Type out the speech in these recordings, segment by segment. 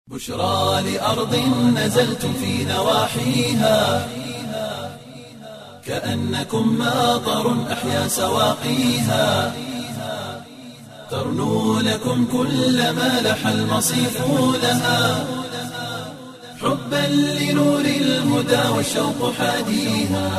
بشرى لأرض نزلتم في نواحيها كأنكم ماطر أحيا سواقيها ترنو لكم كل ما لح المصيف لها حبا لنور الهدى والشوق حاديها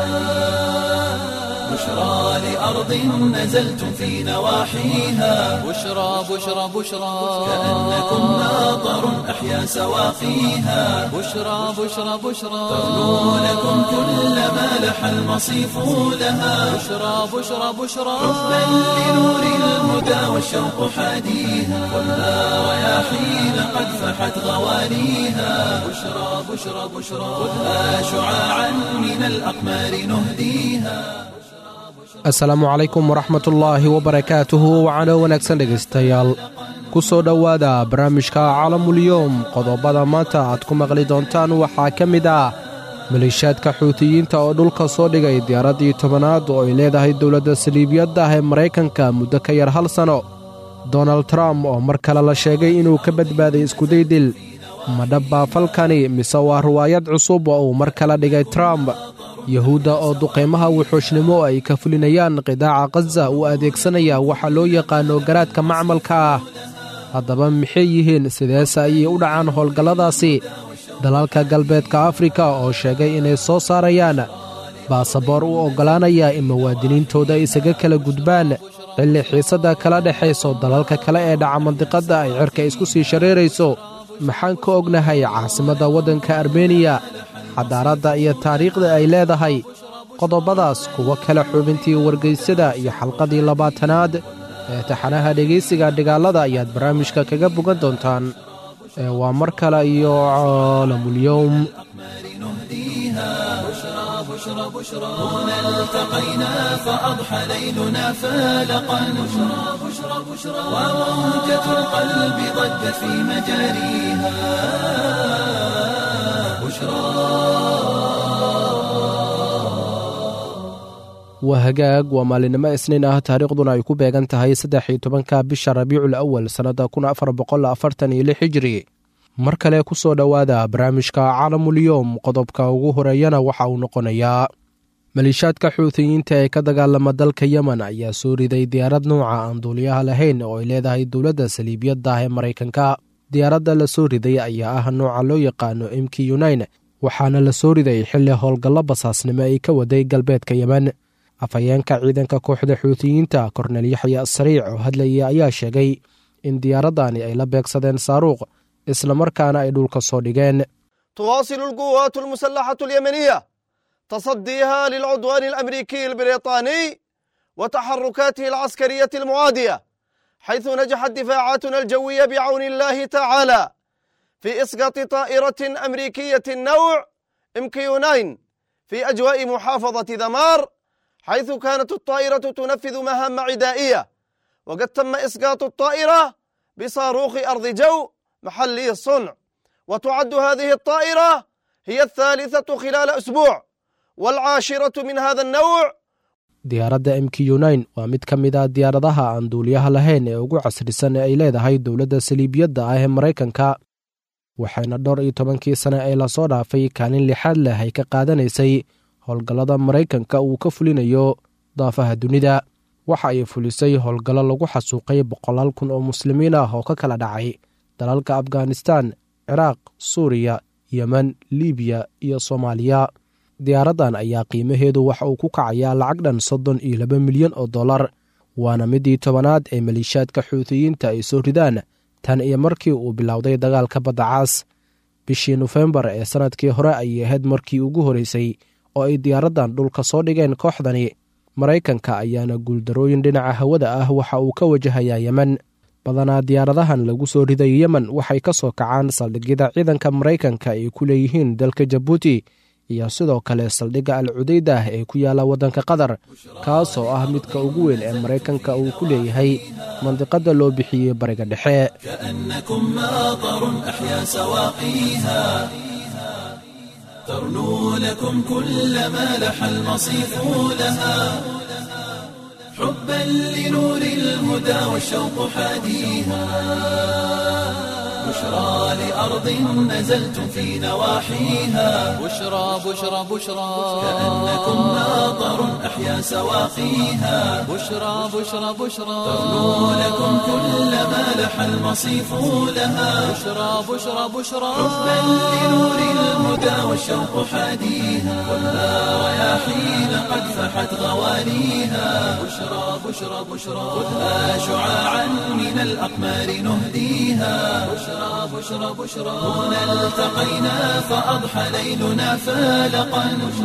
بشرى لأرض نزلتم في نواحيها بشرى بشرى بشرى كأنكم ماطر أحيا سواقيها بشرى بشرى بشرى ترنو لكم كل ما لح المصيف لها بشرى بشرى بشرى حبا لنور الهدى والشوق حاديها خذها رياحين قد فحت غوانيها بشرى بشرى بشرى خذها شعاعا من الأقمار نهديها asalaamu calaykum waraxmatullaahi wabarakaatuhu wacano wanaagsan dhegaystayaal ku soo dhowaada barnaamijka caalamulyoom qodobada maanta aad ku maqli doontaan waxaa ka mid ah maleeshiyaadka xuutiyiinta oo dhulka soo dhigay diyaaraddii tobanaad oo ay leedahay dowladda saliibiyadda ah ee maraykanka muddo ka yar hal sanno donald trump oo mar kale la sheegay inuu ka badbaaday iskudaydil madhabbaa falkani mise waa riwaayad cusub oo uu mar kale dhigay trump yuhuudda oo duqaymaha wuxuushnimo ay ka fulinayaan qidaaca khaza uu adeegsanaya waxa loo yaqaano garaadka macmalka ah haddaba maxay yihiin sideese ayay u dhacaan howlgalladaasi dalalka galbeedka afrika oo sheegay inay soo saarayaan baasaboor u oggolaanaya in muwaadiniintooda isaga kala gudbaan xilli xiisadda kala dhexayso dalalka kale ee dhaca mandiqadda ay cirka isku sii shareerayso maxaan ka ognahay caasimadda waddanka armeniya xadaaradda iyo taariikhda ay leedahay qodobadaas kuwo kale xubintii wargaysyada iyo xalqadii labaatanaad ee taxanaha dhegaysiga dhigaalada ayaad barnaamijka kaga bogan doontaan ee waa mar kale iyo caalamulyowm بشرى بشرى هنا التقينا فأضحى ليلنا فالقا بشرى بشرى بشرى وموجة القلب ضجت في مجاريها waa hagaag waa maalinimo isniin ah taariikhduna ay ku beegan tahay saddex iyo tobanka bisha rabiicul awal sannadda kun afar boqol afartan iyo lix hijri mar kale ku soo dhowaada barnaamijka caalamulyoom qodobka ugu horeeyana waxa uu noqonayaa maleeshiyaadka xuutiyiinta ee ka dagaalama dalka yemen ayaa soo riday diyaarad nuuca aan duuliyaha lahayn oo ay leedahay dowladda saliibiyadda ah ee maraykanka diyaaradda la soo riday ayaa ah nooca loo yaqaano m k unain waxaana la soo riday xilli howlgallo basaasnimo ay ka waday galbeedka yemen afhayeenka ciidanka kooxda xuutiyiinta kornel yaxya asariic oo hadlayay ayaa sheegay in diyaaradani ay la beegsadeen saaruuq islamarkaana ay dhulka soo dhigeen تواصل القوات المسلحة اليمنية تصديها للعدوان الأمريكي البريطاني وتحركاته العسكرية المعادية حيث نجحت دفاعاتنا الجوية بعون الله تعالى في إسقاط طائرة أمريكية النوع MQ-9 في أجواء محافظة ذمار حيث كانت الطائرة تنفذ مهام عدائية وقد تم إسقاط الطائرة بصاروخ أرض جو محلي الصنع وتعد هذه الطائرة هي الثالثة خلال أسبوع والعاشرة من هذا النوع diyaaradda m q unain waa mid ka mid a diyaaradaha aan duuliyaha lahayn ee ugu casrisan ee ay leedahay dowladda saliibiyadda ah ee maraykanka waxayna dhowr iyo tobankii sane ee lasoo dhaafay kaalin lixaad leh ay ka qaadanaysay howlgallada maraykanka uu ka fulinayo daafaha dunida waxa ay fulisay howlgallo lagu xasuuqay boqolaal kun oo muslimiin ah oo ka kala dhacay dalalka afghanistan ciraaq suuriya yemen libiya iyo soomaaliya diyaaraddan ayaa qiimaheedu waxa uu ku kacayaa lacag dhan soddon iyo laba milyan oo dollar waana midii tobanaad ee maleeshiyaadka xuutiyiinta ay soo ridaan tan iyo markii uu bilowday dagaalka badda caas bishii nofembar ee sannadkii hore ayay ahayd markii ugu horreysay oo ay diyaaraddan dhulka soo dhigeen kooxdani maraykanka ayaana guuldarooyin dhinaca hawada ah waxa uu ka wajahayaa yemen badanaa diyaaradahan lagu soo riday yemen waxay ka soo kacaan saldhigyada ciidanka maraykanka ay ku leeyihiin dalka jabuuti iyo sidoo kale saldhigga al cudaydah ee ku yaala waddanka qatar kaas oo ah midka ugu weyn ee maraykanka uu ku leeyahay mandiqadda loo bixiyey bariga dhexe كأنكم ماطر أحيا سواقيها ترنو لكم كل ما لح المصيف لها حبا لنور الهدى والشوق حاديها بشرى لأرض نزلتم في نواحيها بشرى بشرى بشرى كأنكم ناظر أحيا سواقيها بشرى بشرى بشرى ترنو لكم كل ما لح المصيف لها بشرى بشرى بشرى حبا لنور الهدى والشوق حاديها ولا رياحين قد فحت غوانيها بشرى بشرى بشرى خذها شعاعا من الأقمار نهديها بشرى بشرى بشرى هنا التقينا فأضحى ليلنا فالقا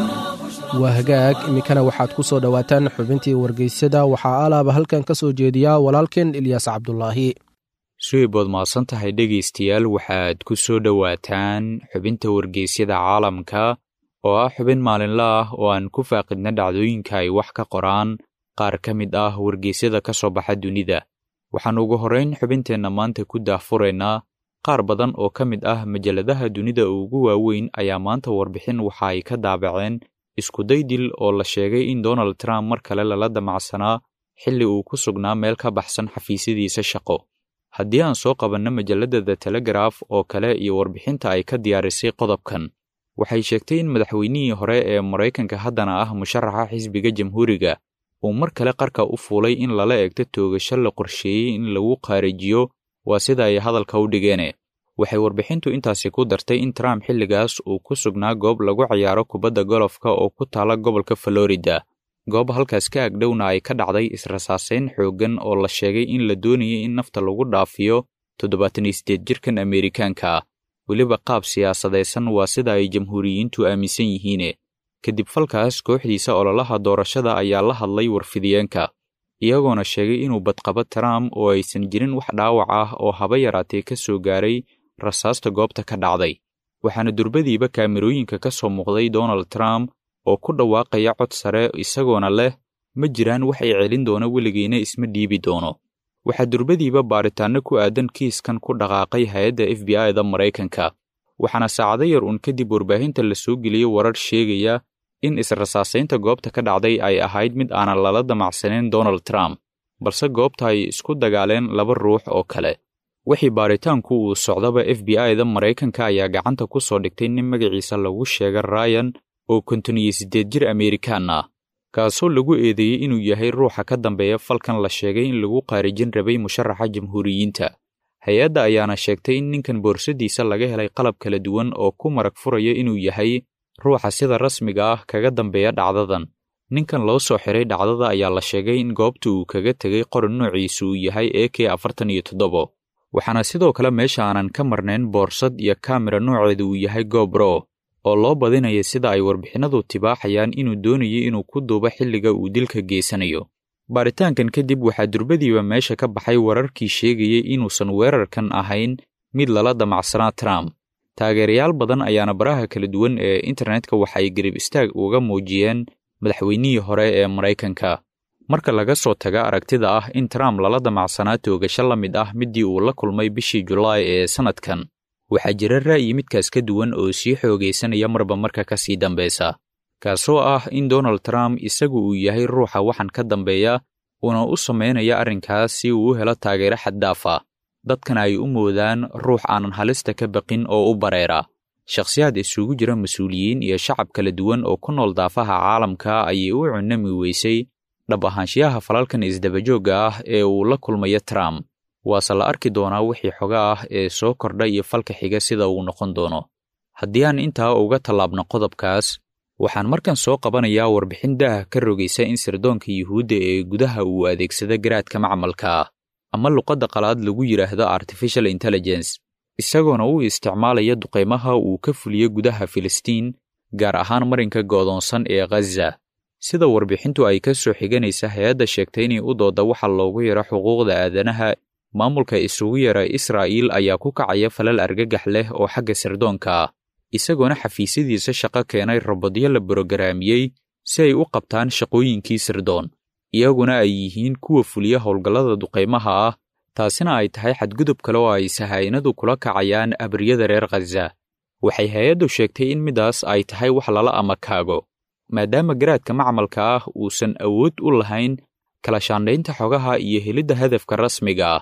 waa hagaag iminkana waxaad ku soo dhowaataan xubintii wargeysyada waxaa alaaba halkan ka soo jeediya walaalkeen ilyaas cabdulaahi suweybood mahadsan tahay dhegaystayaal waxaad ku soo dhowaataan xubinta wargeysyada caalamka oo ah xubin maalinla ah oo aan ku faaqidna dhacdooyinka ay wax ka qoraan qaar ka mid ah wargeysyada ka soo baxa dunida waxaan ugu horrayn xubinteenna maanta ku daahfuraynaa qaar badan oo ka mid ah majalladaha dunida ugu waaweyn ayaa maanta warbixin waxa ay ka daabaceen iskuday dil oo la sheegay in donald trump mar kale lala damacsanaa xilli uu ku sugnaa meel ka baxsan xafiisyadiisa shaqo haddii aan soo qabanno majalladda the telegraf oo kale iyo warbixinta ay ka diyaarisay qodobkan waxay sheegtay in madaxweynihii hore ee maraykanka haddana ah musharaxa xisbiga jamhuuriga uu mar kale qarka u fuulay in lala eegto toogasho la qorsheeyey in lagu qaarijiyo waa sida ay hadalka u dhigeene waxay warbixintu intaasi ku dartay in trump xilligaas uu ku sugnaa goob lagu ciyaaro kubadda golofka oo ku taala gobolka florida goob halkaas ka agdhowna ay ka dhacday israsaasayn xooggan oo la sheegay in la doonayay in nafta lagu dhaafiyo toddobaatan iyo siddeed jirkan ameerikaanka ah weliba qaab siyaasadaysan waa sida ay jamhuuriyiintu aaminsan yihiine kadib falkaas kooxdiisa ololaha doorashada ayaa la hadlay warfidiyeenka iyagoona sheegay inuu badqabo trump oo aysan jirin wax dhaawac ah oo haba yaraatee ka soo gaaray rasaasta goobta ka dhacday waxaana durbadiiba kaamirooyinka ka soo muuqday donald trump oo ku dhawaaqaya cod sare isagoona leh ma jiraan wax ay celin doono weligiina isma dhiibi doono waxaa durbadiiba baaritaanno ku aadan kiiskan ku dhaqaaqay hay-adda f b i da maraykanka waxaana saacado yar uun kadib warbaahinta la soo geliyey warar sheegaya in israsaasaynta goobta ka dhacday ay ahayd mid aanan lala damacsanayn donald trump balse goobta ay isku dagaaleen laba ruux oo kale wixii baaritaanku uu socdaba f b i da maraykanka ayaa gacanta ku soo dhigtay nin magaciisa lagu sheega ryan oo konton iyo siddeed jir ameerikaan ah kaasoo lagu eedeeyey inuu yahay ruuxa ka dambeeya falkan la sheegay in lagu qaarijin rabay musharaxa jamhuuriyiinta hay-adda ayaana sheegtay in ninkan boorsadiisa laga helay qalab kala duwan oo ku marag furaya inuu yahay ruuxa sida rasmiga ah kaga dambeeya dhacdadan ninkan loo soo xiray dhacdada ayaa la sheegay in goobta uu kaga tegay qoran noociisu uu yahay e k afartan iyo toddobo waxaana sidoo kale meesha aanan ka marnayn boorsad iyo kamera nooceedu uu yahay gobro oo loo badinaya sida ay warbixinadu tibaaxayaan inuu doonayay inuu ku duubo xilliga uu dilka geysanayo baaritaankan kadib waxaa durbadiiba meesha ka baxay wararkii sheegayay inuusan weerarkan ahayn mid lala damacsanaa trump taageerayaal badan ayaana baraha kala duwan ee internetka waxay garib istaag uga muujiyeen madaxweynihii hore ee maraykanka marka laga soo taga aragtida ah in trump lala damacsanaa toogasho la mid ah middii uu la kulmay bishii julaay ee sannadkan waxaa jira ra'yi midkaas ka duwan oo sii xoogaysanaya marba marka ka sii dambeysa kaasoo ah in donald trump isagu uu yahay ruuxa waxan ka dambeeya uuna u samaynaya arrinkaas si uu u helo taageero xaddaaf ah dadkana ay u moodaan ruux aanan halista ka baqin oo u bareera shakhsiyaad isugu jira mas-uuliyiin iyo shacab kala duwan oo ku nool daafaha caalamka ayay u cunami weysay dhab ahaanshiyaha falalkan isdabajoogga ah ee uu la kulmayo trump waase la arki doonaa wixii xoga ah ee soo kordha iyo falka xiga sida uu noqon doono haddii aan intaa uga tallaabno qodobkaas waxaan markan soo qabanayaa warbixin daah ka rogaysa in sirdoonka yuhuudda ee gudaha uu adeegsada garaadka macmalka ah ama luqadda qalaad lagu yidhaahdo artificial intelligence isagoona u isticmaalaya duqaymaha uu ka fuliyo gudaha filistiin gaar ahaan marinka goodoonsan ee khaza sida warbixintu ay ka soo xiganaysa hay-adda sheegtay inay u dooda waxa loogu yaro xuquuqda aadanaha maamulka isugu yara israa'iil ayaa ku kacaya falal argagax leh oo xagga sirdoonka ah isagoona xafiisyadiisa shaqo keenay robodyo la borogaraamiyey si ay u qabtaan shaqooyinkii sirdoon iyaguna ay yihiin kuwa fuliya howlgallada duqaymaha ah taasina ay tahay xadgudub kale oo ay sahaynadu kula kacayaan abriyada reer khaza waxay hay-addu sheegtay in midaas ay tahay wax lala amakaago maadaama garaadka macmalka ah uusan awood u lahayn kala shaandhaynta xogaha iyo helidda hadafka rasmiga ah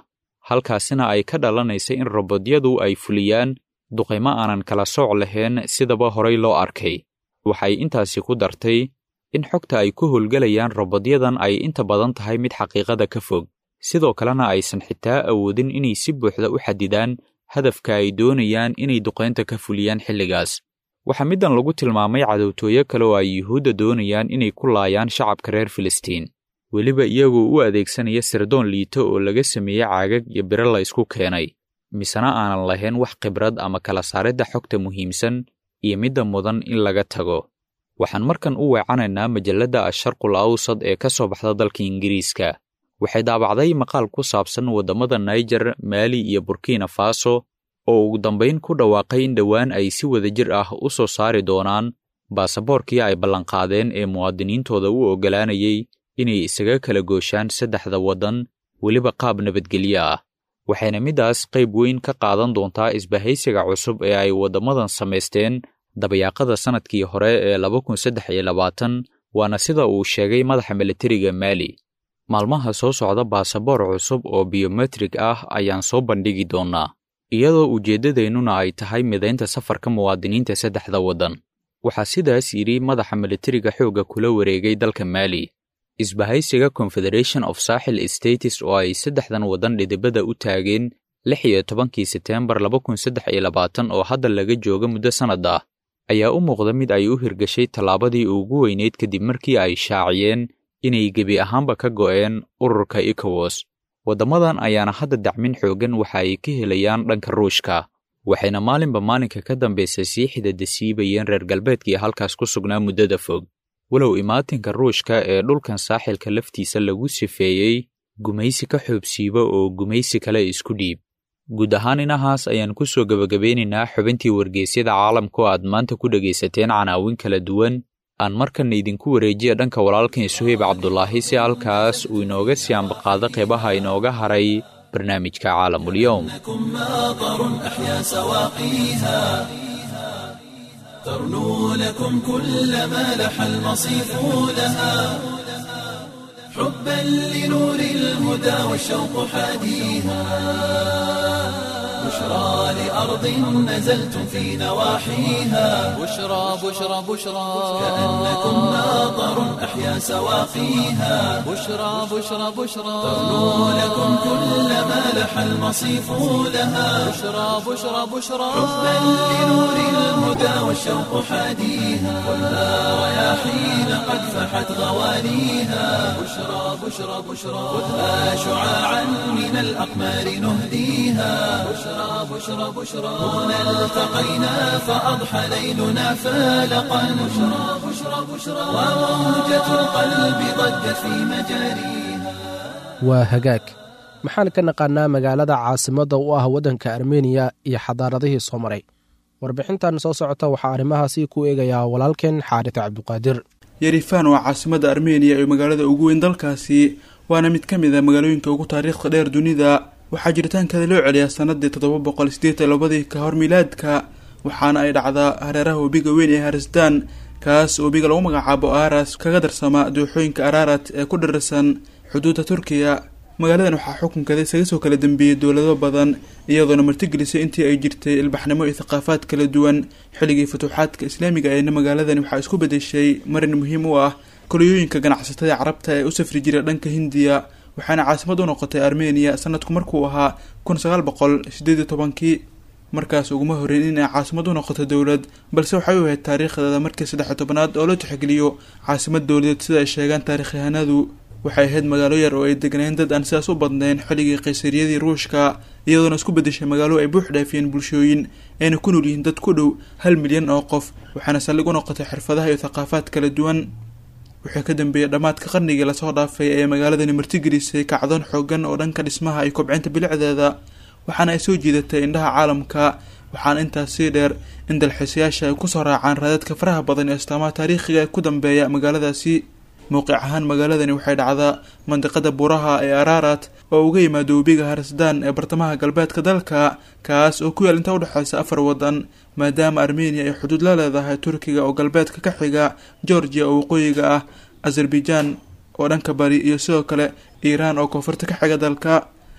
halkaasina ay ka dhalanaysa in robodyadu ay fuliyaan duqaymo aanan kala sooc lahayn sidaba horay loo arkay waxay intaasi ku dartay in xogta ay ku howlgelayaan robodyadan ay inta badan tahay mid xaqiiqada ka fog sidoo kalena aysan xitaa awoodin inay si buuxda u xadidaan hadafka ay doonayaan inay duqaynta ka fuliyaan xilligaas waxaa middan lagu tilmaamay cadowtooyo kale oo ay yuhuudda doonayaan inay ku laayaan shacabka reer filistiin weliba iyagoo u adeegsanaya sirdoon liito oo laga sameeyey caagag iyo biro la isku keenay misena aanan lahayn wax khibrad ama kala saaridda xogta muhiimsan iyo midda mudan in laga tago waxaan markan u weecanaynaa majalladda asharqul awsad ee ka soo baxda dalka ingiriiska waxay daabacday maqaal ku saabsan waddamada naijer maali iyo burkina faso oo ugu dambayn ku dhawaaqay in dhowaan ay si wadajir ah u soo saari doonaan baasaboorkii ay ballanqaadeen ee muwaadiniintooda u oggolaanayay inay isaga kala gooshaan saddexda waddan weliba qaab nabadgelyo ah waxayna middaas qayb weyn ka qaadan doontaa isbahaysiga cusub ee ay waddamadan samaysteen dabayaaqada sannadkii hore ee laba kun saddex iyo labaatan waana sida uu sheegay madaxa militariga maali maalmaha soo socda baasaboor cusub oo biyometrik ah ayaan soo bandhigi doonnaa iyadoo ujeeddadeennuna ay tahay midaynta safarka muwaadiniinta saddexda waddan waxaa sidaas yidhi madaxa militariga xoogga kula wareegay dalka maali isbahaysiga confederation of saaxil states oo ay saddexdan waddan dhidibada u taageen lix iyo tobankii seteembar laba kun saddex iyo labaatan oo hadda laga jooga muddo sannad ah ayaa u muuqda mid ay u hirgashay tallaabadii ugu weyneyd kadib markii ay shaaciyeen inay gebi ahaanba ka go'een ururka ikowas waddamadan ayaana hadda dacmin xooggan waxa ay ka helayaan dhanka ruushka waxayna maalinba maalinka ka dambaysa sii xidadasiibayeen reer galbeedkii halkaas ku sugnaa muddada fog walow imaatinka ruushka ee dhulkan saaxilka laftiisa lagu sifeeyey gumaysi ka xoobsiiba oo gumaysi kale isku dhiib guud ahaan inahaas ayaan ku soo gebagabeynaynaa xubintii wargeysyada caalamka oo aad maanta ku dhegaysateen canaawin kala duwan aan markanna idinku wareejiya dhanka walaalkan suheyb cabdulaahi si halkaas uu inooga sii ambaqaado qeybaha inooga haray barnaamijka caalamulyoom ترنو لكم كل ما لح المصيف لها حبا لنور الهدى والشوق حاديها بشرى لأرض نزلتم في نواحيها بشرى بشرى بشرى كأنكم ناظر أحيا سواقيها بشرى بشرى بشرى ترنو لكم كل ما لح المصيف لها بشرى بشرى بشرى حبا لنور الهدى والشوق حاديها خذها رياحين قد فحت غوانيها بشرى بشرى بشرى خذها شعاعا من الأقمار نهديها بشرى بشرى بشرى هنا التقينا فأضحى ليلنا فالقا بشرى بشرى بشرى وموجة القلب ضجت في مجاريها waa hagaag maxaan ka naqaanaa magaalada caasimadda u ah waddanka armeniya iyo xadaaradihii soo maray warbixintan soo socota waxaa arrimahaasi ku eegayaa walaalkeen xaaris cabduqaadir yerifan waa caasimadda armeniya ee magaalada ugu weyn dalkaasi waana mid ka mid a magaalooyinka ugu taariikhda dheer dunida waxaa jiritaankeeda loo celiyaa sanadii toddoba boqol sideetan labadii ka hor miilaadka waxaana ay dhacdaa hareeraha webiga weyn ee haristan kaas webiga lagu magacaabo aras kaga darsama dooxooyinka ararat ee ku dhirirsan xuduudda turkiya magaaladan waxaa xukunkeeda isaga soo kala dambeeyey dowlado badan iyadoona martigelisay intii ay jirtay ilbaxnimo iyo thaqaafaad kala duwan xilligii futuuxaadka islaamiga eena magaaladani waxaa isku bedeshay marin muhiim u ah koliyooyinka ganacsatada carabta ee u safri jiray dhanka hindiya waxaana caasimad u noqotay armeniya sanadku markuu ahaa kun sagaal boqol sideed iyo tobankii markaas uguma horeyn in ay caasimad u noqoto dowlad balse waxay u ahayd taariikhdeeda markii saddex tobanaad oo loo tixgeliyo caasimad dowladeed sida ay sheegaan taarikhyahanadu waxay ahayd magaalo yar oo ay degneen dad aan sidaas u badnayn xilligii qaysariyadii ruushka iyadoona isku bedeshay magaalo ay buux dhaafiyeen bulshooyin ayna ku nool yihiin dad ku dhow hal milyan oo qof waxaana saldhig u noqotay xirfadaha iyo thaqaafaad kala duwan wixii ka dambeeyay dhammaadka qarnigii lasoo dhaafay ee magaaladani martigelisay kacdoon xoogan oo dhanka dhismaha iyo kobcinta bilicdeeda waxaana ay soo jiidatay indhaha caalamka waxaana intaas sii dheer in dalxiisayaasha ay kusoo raacaan raadadka faraha badan ee astaamaha taariikhiga ee ku dambeeya magaaladaasi mowqic ahaan magaaladani waxay dhacdaa mandiqada buuraha ee ararat oo uga yimaado webiga harisdan ee bartamaha galbeedka dalka kaas oo ku yaal inta udhexeysa afar wadan maadaama armeniya ay xuduud la leedahay turkiga oo galbeedka ka xiga georgia oo waqooyiga ah azerbaijan oo dhanka bari iyo sidoo kale iiraan oo koonfurta ka xiga dalka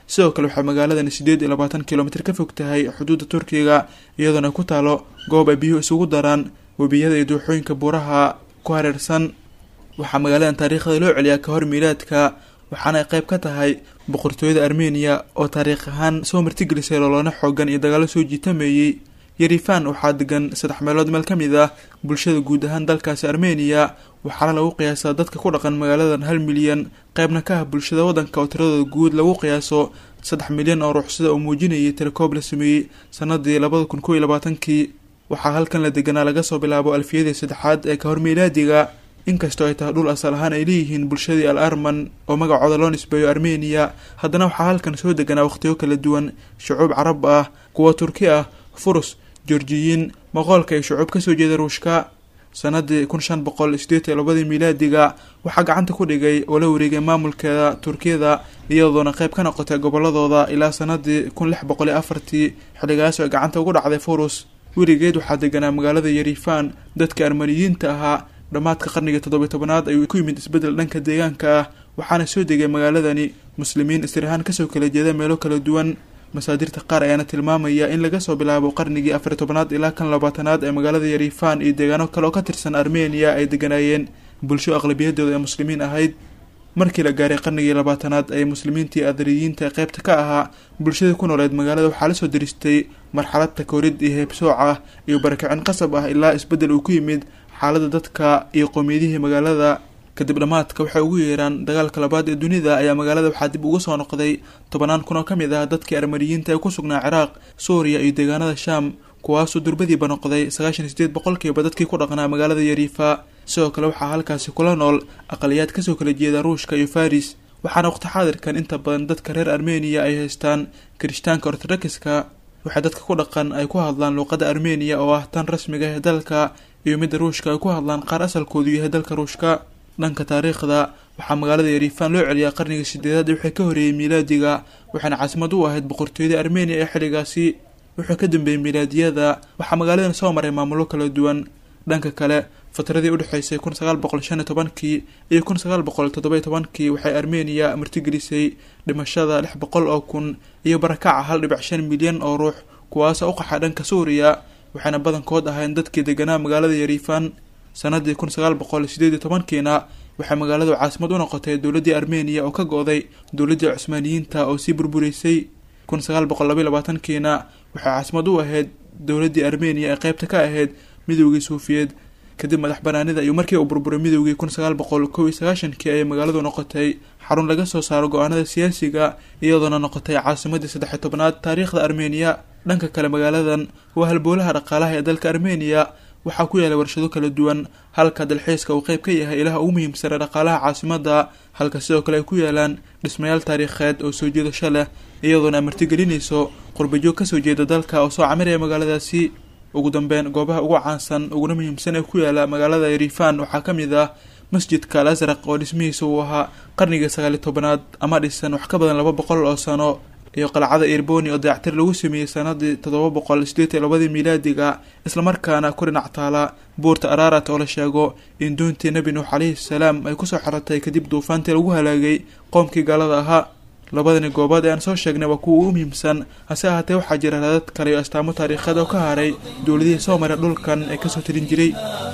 sidoo kale waxay magaaladani siddeed iyo labaatan kilomitr ka fog tahay xuduudda turkiga iyadoona ku taalo goob ay biyuhu isugu daraan webiyada iyo dooxooyinka buuraha ku hareersan waxaa magaaladan taariikhda loo celiyaa ka hor miilaadka waxaana ay qayb ka tahay boqortooyada armeniya oo taariikh ahaan soo martigelisay loloona xoogan iyo dagaalo soo jiitameeyey yarifan waxaa degan saddex meelood meel ka mid ah bulshada guud ahaan dalkaasi armeniya waxaana lagu qiyaasaa dadka ku dhaqan magaaladan hal milyan qaybna ka ah bulshada waddanka oo tiradooda guud lagu qiyaaso saddex milyan oo ruux sida uu muujinayay tirakoob la sameeyey sanadii labada kun kow iyo labaatankii waxaa halkan la deganaa laga soo bilaabo alfiyadii saddexaad ee ka hor miilaadiga inkastoo ay tahay dhul asal ahaan ay leeyihiin bulshadii al arman oo magacooda loo nisbeeyo armeniya haddana waxaa halkan soo deganaa wakhtiyo kala duwan shucuub carab ah kuwa turki ah furus georgiyiin moqoolka iyo shucuub kasoo jeeda ruushka sanadii kun shan boqol sideed iyo labadii miilaadiga waxaa gacanta ku dhigay oo la wareegay maamulkeeda turkiyada iyadoona qayb ka noqotay goboladooda ilaa sanadii kun lix boqol iyo afartii xilligaas oo ay gacanta ugu dhacday furus weligeed waxaa deganaa magaalada yarifan dadka armaniyiinta ahaa dhammaadka qarnigii toddobiy tobanaad ayuu ku yimid isbeddel dhanka deegaanka ah waxaana soo degay magaaladani muslimiin istirahaan kasoo kala jeeda meelo kala duwan masaadirta qaar ayaana tilmaamaya in laga soo bilaabo qarnigii afariy tobanaad ilaa kan labaatanaad ee magaalada yarifan iyo deegaano kale oo ka tirsan armeniya ay deganaayeen bulsho aqlabiyadooda ee muslimiin ahayd markii la gaaray qarnigii labaatanaad ee muslimiintii adariyiinta qeybta ka ahaa bulshada ku nooleed magaalada waxaa lasoo diristay marxalad takoorid iyo heebsooc ah iyo barakicin qasab ah ilaa isbeddel uu ku yimid xaalada dadka iyo qowmiyadihii magaalada kadib dhammaadka waxay ugu yeeraan dagaalka labaad ee dunida ayaa magaalada waxaa dib ugu soo noqday tobanaan kun oo ka mid ah dadkii armaniyiinta ee ku sugnaa ciraaq suuriya iyo deegaanada shaam kuwaasoo durbadiiba noqday sagaashan sideed boqolkiiba dadkii ku dhaqnaa magaalada yarifa sidoo kale waxaa halkaasi kula nool aqaliyaad kasoo kala jeeda ruushka iyo faris waxaana waqti xaadirkan inta badan dadka reer armeniya ay haystaan kirishtaanka ortodokiska waxay dadka ku dhaqan ay ku hadlaan luuqada armeniya oo ah tan rasmiga ee dalka iyo midda ruushka ay ku hadlaan qaar asalkoodu yahay dalka ruushka dhanka taariikhda waxaa magaalada yarifan loo celiyaa qarnigii sideedaad wixii ka horeeyey miilaadiga waxaana caasimad u ahayd boqortooyada armeniya ee xilligaasi wuxuu ka dambeeyey miilaadiyada waxaa magaaladan soo maray maamulo kala duwan dhanka kale fatradii udhexeysay kun sagaal boqol shan iyo tobankii iyo kun sagaal boqol toddoba iyo tobankii waxay armeniya martigelisay dhimashada lix boqol oo kun iyo barakaca hal dhibic shan milyan oo ruux kuwaasoo u qaxay dhanka suuriya waxayna badankood ahayn dadkii deganaa magaalada yarifan sanadii kun sagaal boqol sideed iyo tobankiina waxay magaaladu caasimad u noqotay dowladdii armeniya oo ka go-day dowladdii cusmaaniyiinta oo sii burbureysay kun sagaal boqol labaiy labaatankiina waxay caasimad u ahayd dowladdii armeniya ee qeybta ka ahayd midoogii suufiyeed kadib madax banaanida iyo markii uu burburay midoogii kun sagaal boqol kow iyo sagaashankii ayay magaaladu noqotay xarun laga soo saaro go-aanada siyaasiga iyadoona noqotay caasimadii saddexiy tobnaad taariikhda armeniya dhanka kale magaaladan waa halboolaha dhaqaalaha ee dalka armeniya waxaa ku yaala warshado kala duwan halka dalxiiska uu qeyb ka yahay ilaha ugu muhiimsan ee dhaqaalaha caasimada halka sidoo kale ay ku yaalaan dhismayaal taariikheed oo soo jeedasho leh iyadoona ay martigelinayso qurbajoog kasoo jeeda dalka oo soo camiraya magaaladaasi ugu dambeyn goobaha ugu caansan uguna muhiimsan ee ku yaala magaalada yarifan waxaa ka mid ah masjidka al asraq oo dhismihiisa uu ahaa qarnigii sagaaliy tobanaad ama dhisan wax ka badan laba boqol oo sano iyo qalcada irboni oo dayactir lagu sameeyey sanadii toddoba boqol sideed iyo labadii miilaadiga islamarkaana ku dhinac taala buurta ararat oo la sheego in doontii nebi nuux calayhi salaam ay kusoo xeratay kadib duufaantii lagu halaagay qoomkii gaalada ahaa labadani goobood ee aan soo sheegnay waa kuwa ugu muhiimsan hase ahaatee waxaa jira raadad kale iyo astaamo taariikheed oo ka haray dowladihii soo maray dhulkan ee kasoo tirin jiray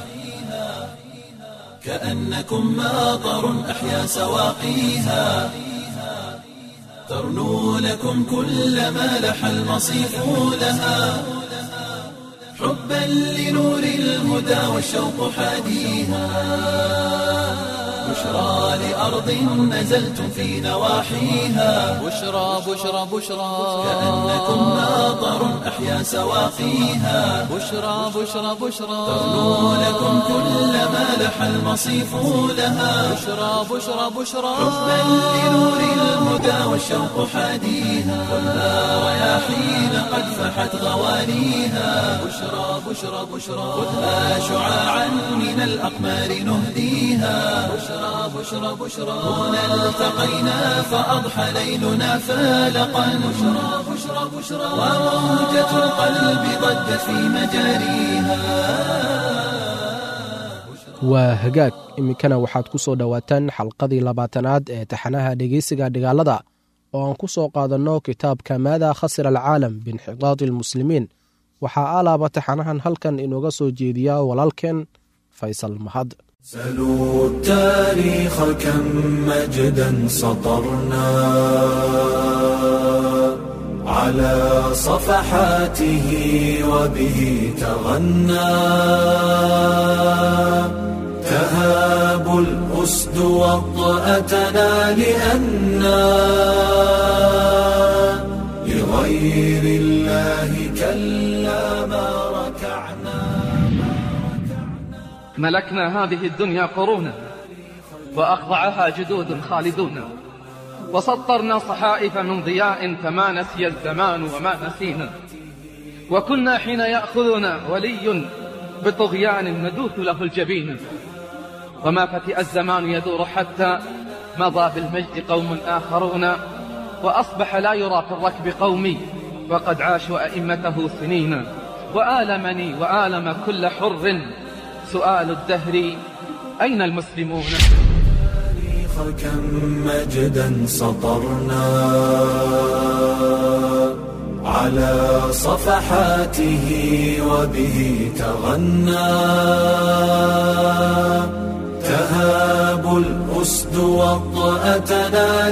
كأنكم ماطر أحيا سواقيها ترنو لكم كل ما لح المصيف لها حبا لنور الهدى والشوق حاديها بشرى لأرض نزلتم في نواحيها بشرى بشرى بشرى كأنكم ماطر أحيا سواقيها بشرى بشرى بشرى ترنو لكم كل ما لح المصيف لها بشرى بشرى بشرى حبا لنور الهدى والشوق حاديها كلها رياحين قد فحت غوانيها بشرى بشرى بشرى خذها شعاعا من الأقمار نهديها بشرى بشرى بشرى هنا التقينا فأضحى ليلنا فالقا بشرى بشرى بشرى وموجة القلب ضجت في مجاريها waa hagaag iminkana waxaad ku soo dhowaataan xalqadii labaatanaad ee taxanaha dhegeysiga dhigaalada oo aan ku soo qaadanno kitaabka maadaa khasira alcaalam biinxidaadi almuslimiin waxaa alaaba taxanahan halkan inooga soo jeediya walaalkeen faysal mahad سلوا التاريخ كم مجدا سطرنا على صفحاته وبه تغنى تهاب الأسد وطأتنا لأنا لغير الله كلا ما ركعنا ملكنا هذه الدنيا قرونا وأخضعها جدود خالدون وسطرنا صحائف من ضياء فما نسي الزمان وما نسينا وكنا حين يأخذنا ولي بطغيان ندوث له الجبين وما فتئ الزمان يدور حتى مضى بالمجد قوم آخرون وأصبح لا يرى في الركب قومي وقد عاشوا أئمته سنين وآلمني وآلم كل حر سؤال الدهر أين المسلمون التاريخ كم مجدا سطرنا على صفحاته وبه تغنى تهاب الأسد وطأتنا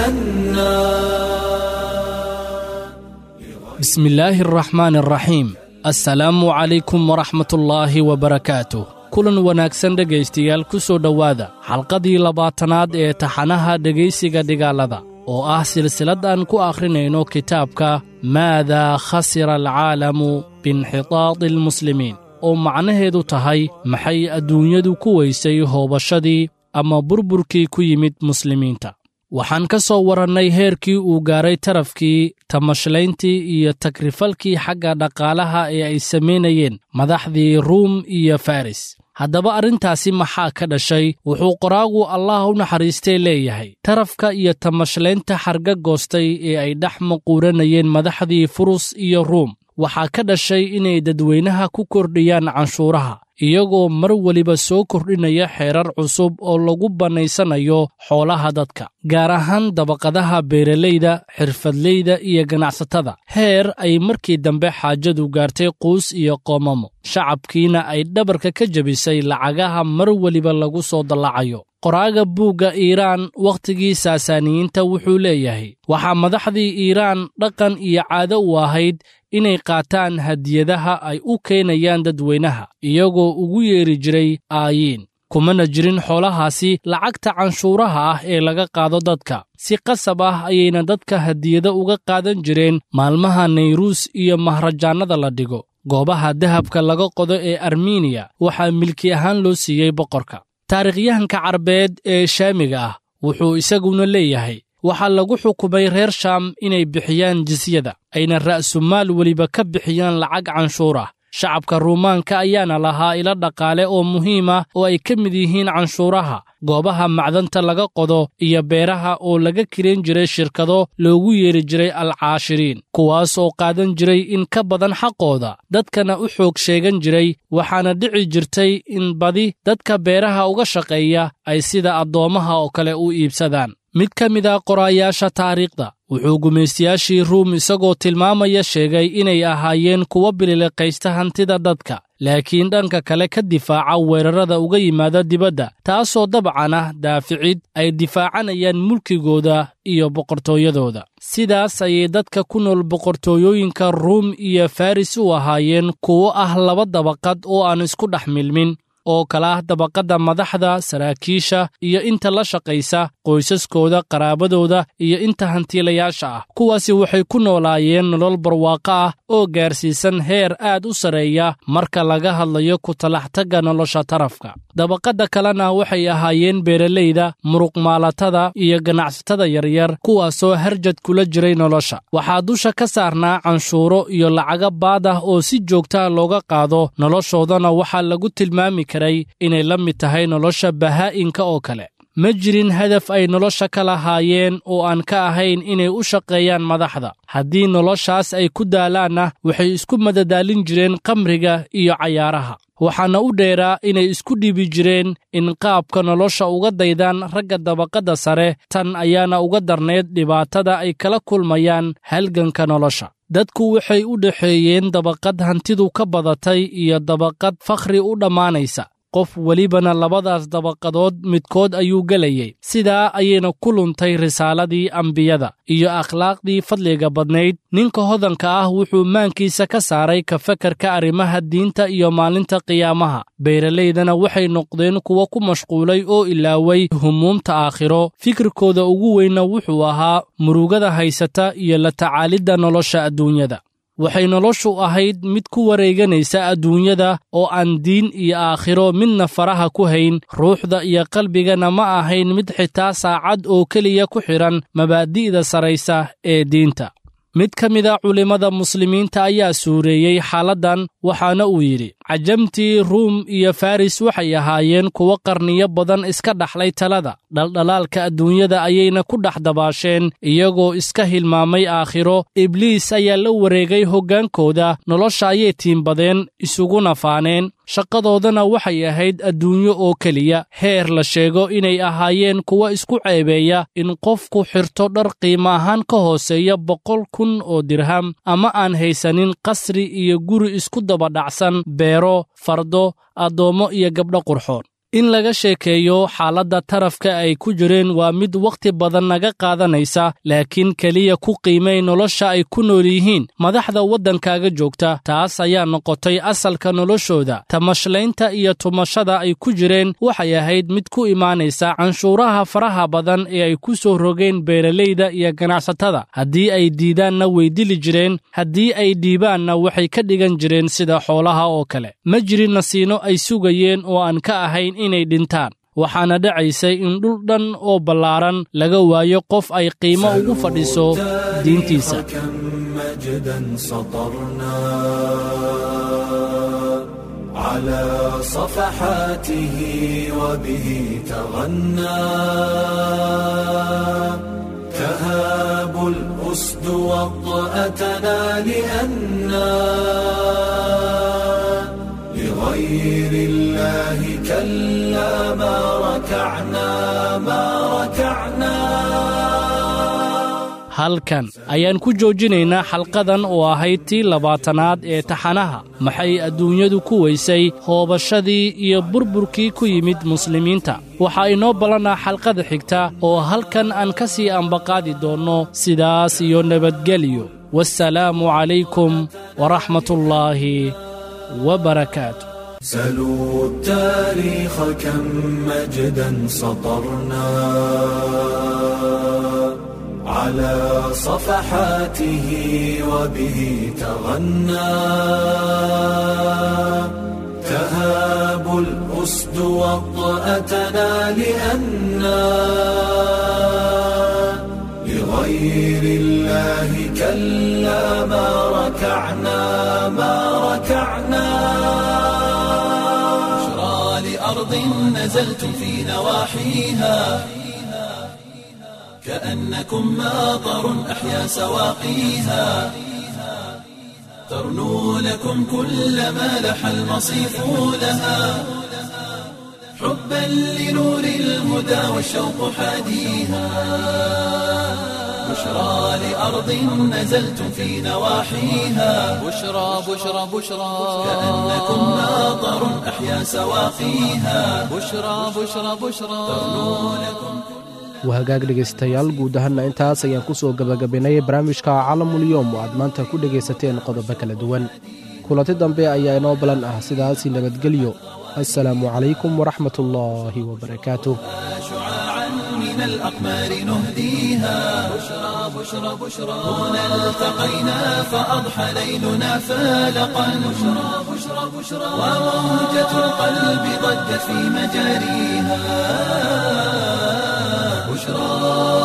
لأنا بسم الله الرحمن الرحيم assalaamu calaykum waraxmatullaahi wabarakaatuh kulan wanaagsan dhegaystayaal ku soo dhowaada xalqadii labaatanaad ee taxanaha dhegaysiga dhigaalada oo ah silsilad aan ku akhrinayno kitaabka maadaa khasira alcaalamu biinxitaadi almuslimiin oo macnaheedu tahay maxay adduunyadu ku weysay hoobashadii ama burburkii ku yimid muslimiinta waxaan ka soo warannay heerkii uu gaaray tarafkii tamashlayntii iyo tagrifalkii xagga dhaqaalaha ee ay samaynayeen madaxdii ruum iyo faris haddaba arrintaasi maxaa ka dhashay wuxuu qoraagu allah u naxariistay leeyahay tarafka iyo tamashlaynta xarga goostay ee ay dhex maquuranayeen madaxdii furus iyo ruum waxaa ka dhashay inay dadweynaha ku kordhiyaan canshuuraha iyagoo mar weliba soo kordhinaya xeerar cusub oo lagu bannaysanayo xoolaha dadka gaar ahaan dabaqadaha beeralayda xirfadleyda iyo ganacsatada heer ay markii dambe xaajadu gaartay quus iyo qoomamo shacabkiina ay dhabarka ka jebisay lacagaha mar weliba lagu soo dallacayo qoraaga buugga iiraan wakhtigii saasaaniyiinta wuxuu leeyahay waxaa madaxdii iiraan dhaqan iyo caado u ahayd inay qaataan hadiyadaha ay u keenayaan dadweynaha iyagoo ugu yeeri jiray aayiin kumana jirin xoolahaasi lacagta canshuuraha ah ee laga qaado dadka si qasab ah ayayna dadka hadiyado uga qaadan jireen maalmaha nayruus iyo mahrajaannada la dhigo goobaha dahabka laga qodo ee armeniya waxaa milki ahaan loo siiyey boqorka taarikhyahanka carbeed ee shaamiga ah wuxuu isaguna leeyahay waxaa lagu xukumay reer shaam inay bixiyaan jisyada ayna ra'sumaal weliba ka bixiyaan lacag canshuur ah shacabka ruumaanka ayaana lahaa ilo dhaqaale oo muhiim ah oo ay ka mid yihiin canshuuraha goobaha macdanta laga qodo iyo beeraha oo laga kiran jiray shirkado loogu yeeri jiray alcaashiriin kuwaas oo qaadan jiray in ka badan xaqooda dadkana u xoog sheegan jiray waxaana dhici jirtay in badi dadka beeraha uga shaqeeya ay sida addoommaha oo kale u iibsadaan mid ka mid a qoraayaasha taariikhda wuxuu gumaystayaashii ruum isagoo tilmaamaya sheegay inay ahaayeen kuwa bilileqaysta hantida dadka laakiin dhanka kale ka difaaca weerarrada uga yimaada dibadda taasoo dabcan ah daaficid ay difaacanayaan mulkigooda iyo boqortooyadooda sidaas ayay dadka ku nool boqortooyooyinka ruum iyo faris u ahaayeen kuwo ah laba dabaqad oo aan isku dhex milmin oo kala ah dabaqadda madaxda saraakiisha iyo inta la shaqaysa qoysaskooda qaraabadooda iyo inta hantiilayaasha ah kuwaasi waxay ku noolaayeen nolol barwaaqo ah oo gaarsiisan heer aad u sarreeya marka laga hadlayo ku talaxtagga nolosha tarafka dabaqadda kalena waxay ahaayeen beeralayda muruqmaalatada iyo ganacsatada yaryar kuwaasoo harjad kula jiray nolosha waxaa dusha ka saarnaa canshuuro iyo lacago baad ah oo si joogtaa looga qaado noloshoodana waxaa lagu tilmaami karay inay la mid tahay nolosha bahaa'inka oo kale ma jirin hadaf ay nolosha ka lahaayeen oo aan ka ahayn inay u shaqeeyaan madaxda haddii noloshaas ay ku daalaanna waxay isku madadaalin jireen kamriga iyo cayaaraha waxaana u dheeraa inay isku dhiibi jireen in qaabka nolosha uga daydaan ragga dabaqadda sare tan ayaana uga darnayd dhibaatada ay kala kulmayaan halganka nolosha dadku waxay u dhexeeyeen dabaqad hantidu ka badatay iyo dabaqad fakhri u dhammaanaysa qof welibana labadaas dabaqadood midkood ayuu gelayey sidaa ayayna ku luntay risaaladii ambiyada iyo akhlaaqdii fadliga badnayd ninka hodanka ah wuxuu maankiisa ka saaray ka fekerka arrimaha diinta iyo maalinta qiyaamaha beeralaydana waxay noqdeen kuwa ku mashquulay oo ilaaway humuumta aakhiro fikirkooda ugu weynna wuxuu ahaa murugada haysata iyo la tacaalidda nolosha adduunyada waxay noloshu ahayd mid ku wareeganaysa adduunyada oo aan diin iyo aakhiro midna faraha ku hayn ruuxda iyo qalbigana ma ahayn mid xitaa saacad oo keliya ku xidhan mabaadi'da saraysa ee diinta mid ka mida culimmada muslimiinta ayaa suureeyey xaaladdan waxaana uu yidhi cajamtii ruum iyo faris waxay ahaayeen kuwo qarniyo badan iska dhaxlay talada dhaldhalaalka adduunyada ayayna ku dhex dabaasheen iyagoo iska hilmaamay aakhiro ibliis ayaa la wareegay hoggaankooda nolosha ayay tiimbadeen isuguna faaneen shaqadoodana waxay ahayd adduunyo oo keliya heer la sheego inay ahaayeen kuwa isku ceebeeya in qofku xirto dhar qiimo ahaan ka hooseeya boqol kun oo dirham ama aan haysanin qasri iyo guri isku dabadhacsan beero fardo addoommo iyo gabdho qurxoon in laga sheekeeyo xaaladda tarafka ay ku jireen waa mid wakhti badan naga qaadanaysa laakiin keliya ku qiimay nolosha ay ku nool yihiin madaxda waddankaaga joogta taas ayaa noqotay asalka noloshooda tamashlaynta iyo tumashada ay ku jireen waxay ahayd mid ku imaanaysa canshuuraha faraha badan ee ay ku soo rogeen beeralayda iyo ganacsatada haddii ay diidaanna way dili jireen haddii ay dhiibaanna waxay ka dhigan jireen sida xoolaha oo kale ma jirin nasiino ay sugayeen oo aan ka ahayn inay dhintaan waxaana dhacaysay in dhul dhan oo ballaaran laga waayo qof ay qiimo ugu fadhiso diintiisa كم مجدا سطرنا على صفحاته وبه تغنى تهاب الأسد وطأتنا لأنا لغير الله كلا ما ركعنا ما ركعنا halkan ayaan ku joojinaynaa xalqadan oo ahayd tii labaatanaad ee taxanaha maxay adduunyadu ku weysay hoobashadii iyo burburkii ku yimid muslimiinta waxaa inoo ballannaa xalqada xigta oo halkan aan ka sii ambaqaadi doonno sidaas iyo nabadgelyo waassalaamu calaykum waraxmatullaahi wabarakaatu سلوا التاريخ كم مجدا سطرنا على صفحاته وبه تغنى تهاب الأسد وطأتنا لأنا لغير الله كلا ما ركعنا ما ركعنا بشرى لأرض نزلتم في نواحيها كأنكم ماطر أحيا سواقيها ترنو لكم كل ما لح المصيف لها حبا لنور الهدى والشوق حاديها بشرى لأرض نزلتم في نواحيها بشرى بشرى بشرى كأنكم ماطر أحيا سواقيها بشرى بشرى بشرى waa hagaag dhegaystayaal guud ahaanna intaas ayaan ku soo gebagabaynay barnaamijka calamulyoom oo aad maanta ku dhegaysateen qodobo kala duwan kulanti dambe ayaa inoo balan ah sidaasi nabadgelyo assalaamu calaykum waraxmat ullaahi wabarakaatuh شعاعا من الأقمار نهديها بشرى بشرى بشرى هنا التقينا فأضحى ليلنا فالقا بشرى بشرى بشرى وموجة القلب ضجت في مجاريها بشرى